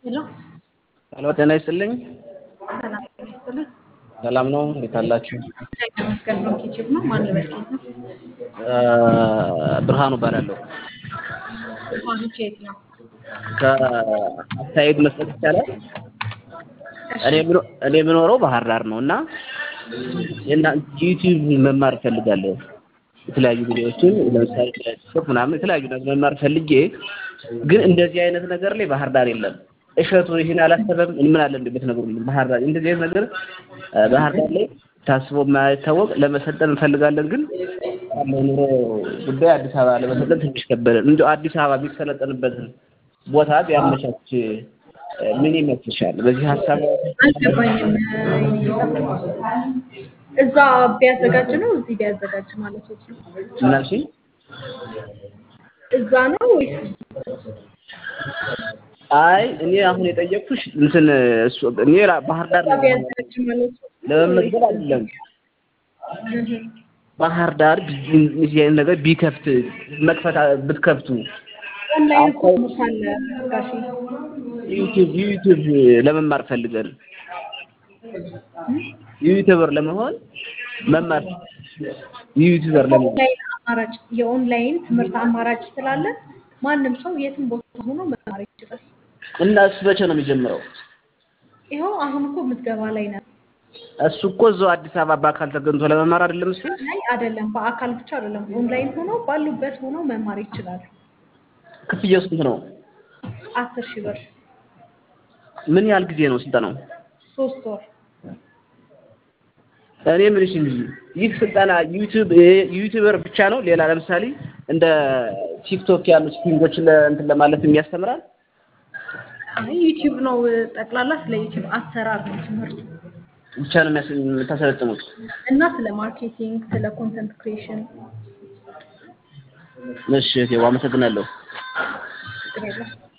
ሄሎ ሄሎ ጤና ይስጥልኝ። ሰላም ጤና ይስጥልኝ። ሰላም ነው? እንዴት አላችሁ? እግዚአብሔር ይመስገን። ብሩክ ዩቲዩብ ነው። ማን ልበል? ከየት ነው? ብርሃኑ እባላለሁ። ብርሃኑ ከየት ነው? ከአስተያየት መስጠት ይቻላል? እሺ እኔ የምኖ- እኔ የምኖረው ባህር ዳር ነው እና የእናንተ ዩቲዩብ መማር እፈልጋለሁ። የተለያዩ ቪዲዮዎችን ለምሳሌ ጽሁፍ ምናምን የተለያዩ ነገር መማር ፈልጌ ግን እንደዚህ አይነት ነገር ላይ ባህር ዳር የለም። እሸቱ ይህን አላሰበም ምን አለ እንደ ብትነግሩልኝ። ባህር ዳር እንደዚህ አይነት ነገር እ ባህር ዳር ላይ ታስቦ የማይታወቅ ለመሰልጠን እንፈልጋለን ግን ያለው ኑሮ ጉዳይ አዲስ አበባ ለመሰልጠን ትንሽ ከበደን። እንደው አዲስ አበባ ቢሰለጠንበትን ቦታ ቢያመቻች እ ምን ይመስልሻል? በዚህ ሀሳብ አልገባኝም። የኔ ጌታ እዛ ቢያዘጋጅ ነው እዚህ ቢያዘጋጅ ማለት ነው? ምን አልሽኝ? እዛ ነው ወይስ አይ እኔ አሁን የጠየቅኩሽ እንትን እሱ እኔ ራ- ባህር ዳር እዛ ቢያዘጋጅ ማለት ነው? ለመመዝገብ አይደለም። እህ ባህር ዳር ቢ- እንደዚህ አይነት ነገር ቢከፍት መክፈት አ- ብትከፍቱ ኦንላይን ኮርስ አለ ጋሺ። ዩቲዩብ ዩቲዩብ ለመማር ፈልገን ዩቲዩበር ለመሆን መማር ዩቲዩበር ለመሆን ኦንላይን አማራጭ የኦንላይን ትምህርት አማራጭ ስላለ ማንም ሰው የትም ቦታ ሆኖ መማር ይችላል። እና እሱ መቼ ነው የሚጀምረው? ይኸው አሁን እኮ ምዝገባ ላይ ነን። እሱ እኮ እዛው አዲስ አበባ በአካል ተገኝቶ ለመማር አይደለም እሱ ላይ አይደለም፣ በአካል ብቻ አይደለም፣ ኦንላይን ሆኖ ባሉበት ሆኖ መማር ይችላሉ። ክፍያው ስንት ነው? አስር ሺህ ብር ምን ያህል ጊዜ ነው ስልጠናው? ሶስት ወር እኔ ምንሽ እንጂ ይህ ስልጠና ዩቲዩብ ዩቲዩበር ብቻ ነው? ሌላ ለምሳሌ እንደ ቲክቶክ ያሉ ስቲንጎችን ለእንትን ለማለት የሚያስተምራል? አይ ዩቲዩብ ነው ጠቅላላ ስለ ዩቲዩብ አሰራር ነው ትምህርቱ ብቻ ነው የሚያስ- የምታሰለጥኑት? እና ስለ ማርኬቲንግ፣ ስለ ኮንተንት ክሪኤሽን እሺ እህቴ፣ አመሰግናለሁ። ችግር የለም።